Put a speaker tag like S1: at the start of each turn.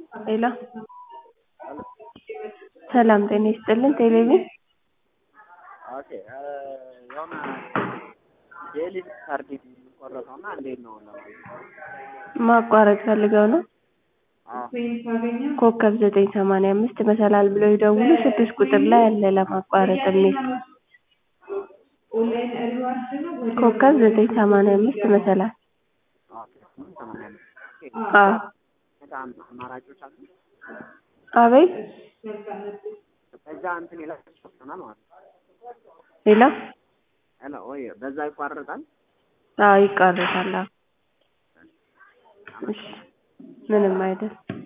S1: ሄሎ ሰላም ጤና ይስጥልን ቴሌቪዥን
S2: ኦኬ የሆነ የኤሊት ካርድ የሚቆረጠው እና እንዴት ነው ለማለት
S1: ማቋረጥ ፈልገው ነው
S2: አዎ
S1: ኮከብ ዘጠኝ ሰማንያ አምስት መሰላል ብለው ይደውሉ ስድስት ቁጥር ላይ አለ ለማቋረጥ የሚል ኮከብ ዘጠኝ ሰማንያ አምስት መሰላል
S2: ኦኬ ምን ሰማንያ አምስት
S1: አዎ
S2: በጣም አማራጮች አሉ
S1: አቤት
S2: በዛ እንትን ይላል ይሆናል ማለት ነው
S1: ሄሎ
S2: ሄሎ ወይ በዛ ይቋረጣል
S1: አዎ ይቋረጣል አዎ እሺ ምንም አይደል